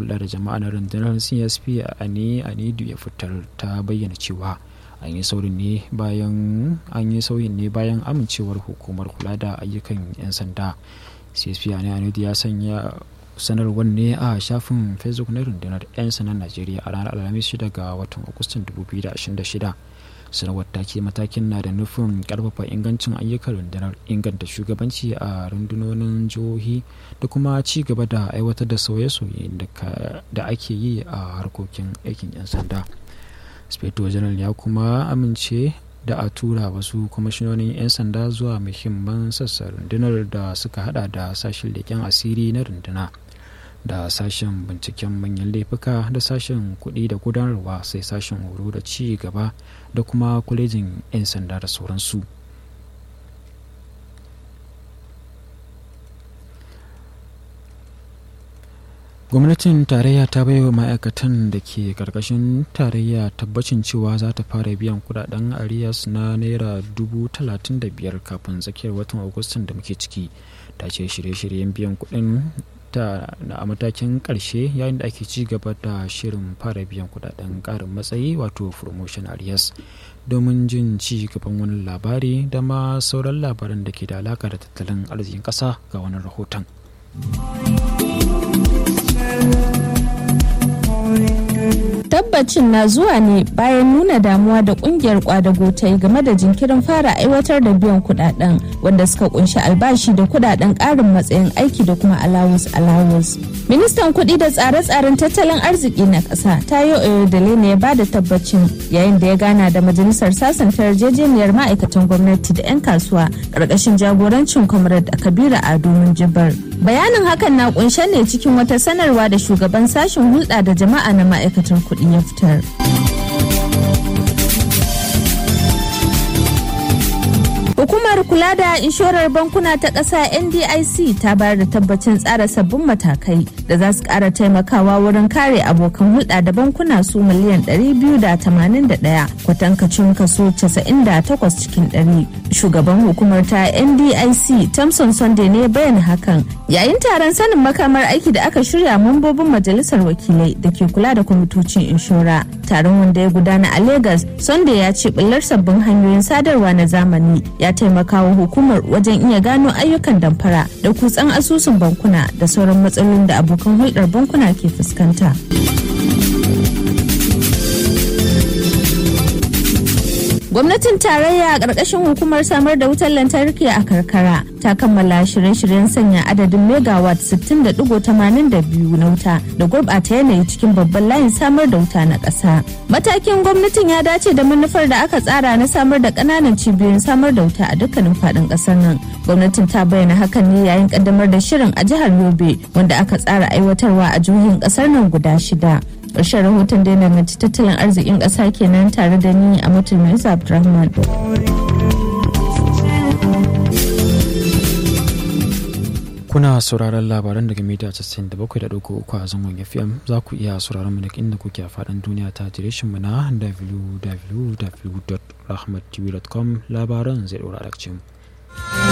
hulɗa da jama'a na rundunar csp a ne anidu ya fitar ta bayyana cewa an yi saurin ne bayan an yi sauyin ne bayan amincewar hukumar kula da ayyukan 'yan sanda csp a ne anidu ya sanya sanarwar ne a shafin facebook na rundunar 'yan sandan najeriya a ranar alhamis 6 ga watan agustan 2026 sanarwar ta ce matakin na da nufin karfafa ingancin ayyukan rundunar inganta shugabanci a rundunonin jihohi da kuma ci gaba da aiwatar da sauye-sauye da ake yi a harkokin aikin 'yan sanda speto general ya kuma amince da a tura wasu kwamishinonin 'yan sanda zuwa muhimman sassan rundunar da suka hada da sashen leƙen asiri na runduna da sashen binciken manyan laifuka da sashen kuɗi da gudanarwa sai sashen horo da ci gaba da kuma kwalejin 'yan sanda da sauransu gwamnatin tarayya ta baiwa ma'aikatan da ke karkashin tarayya tabbacin cewa za ta fara biyan kudaden arias na naira dubu talatin da biyar kafin tsakiyar watan agustan da muke ciki ta ce shirye-shiryen biyan kudin ta a matakin karshe yayin da ake ci gaba da shirin fara biyan kudaden karin matsayi wato promotion arias domin jin ci gaban wani labari da ma sauran labaran da ke da alaka da tattalin arzikin kasa ga wani rahoton tabbacin na zuwa ne bayan nuna damuwa da kungiyar kwadago ta yi game da jinkirin fara aiwatar da biyan kudaden wanda suka kunshi albashi da kudaden karin matsayin aiki da kuma alawus alawus ministan kudi da tsare-tsaren tattalin arziki na kasa tayo oyodele ne ya ba da tabbacin yayin da ya gana da majalisar sasanta yarjejeniyar ma'aikatan gwamnati da 'yan kasuwa karkashin jagorancin comrade a kabira ado jibar bayanin hakan na kunshe ne cikin wata sanarwa da shugaban sashen hulɗa da jama'a na ma'aikatan kuɗi ya fitar. Hukumar kula da inshorar bankuna ta ƙasa NDIC ta bayar da tabbacin tsara sabbin matakai da za su ƙara taimakawa wurin kare abokan hulɗa da bankuna su miliyan 281 kwatankacin kaso 98 cikin 100. Shugaban hukumar ta NDIC Thompson Sunday ne bayan hakan yayin taron sanin makamar aiki da aka shirya mambobin majalisar wakilai da ke kula da kwamitocin inshora. Taron wanda ya gudana a Lagos, Sunday ya ce bullar sabbin hanyoyin sadarwa na zamani ya taimaka wa hukumar wajen iya gano ayyukan damfara da kutsan asusun bankuna da sauran matsalolin da abokan hulɗar bankuna ke fuskanta. gwamnatin tarayya a ƙarƙashin hukumar samar da wutar lantarki a karkara ta kammala shirye-shiryen sanya adadin megawatt 60.82 na wuta da gurɓata yanayi cikin babban layin samar da wuta na ƙasa matakin gwamnatin ya dace da manufar da aka tsara na samar da ƙananan cibiyoyin samar da wuta a dukkanin faɗin ƙasar nan gwamnatin ta bayyana hakan ne yayin ƙaddamar da shirin a jihar yobe wanda aka tsara aiwatarwa a jihohin ƙasar nan guda shida ƙarshen rahoton da yana mace tattalin arzikin ƙasa kenan tare da ni a mutum mai abdulrahman kuna sauraron labaran daga mita 97.3 a zangon fm za ku iya sauraron mu da inda kuke a faɗin duniya ta mu na www.rahmattv.com labaran zai ɗora mu.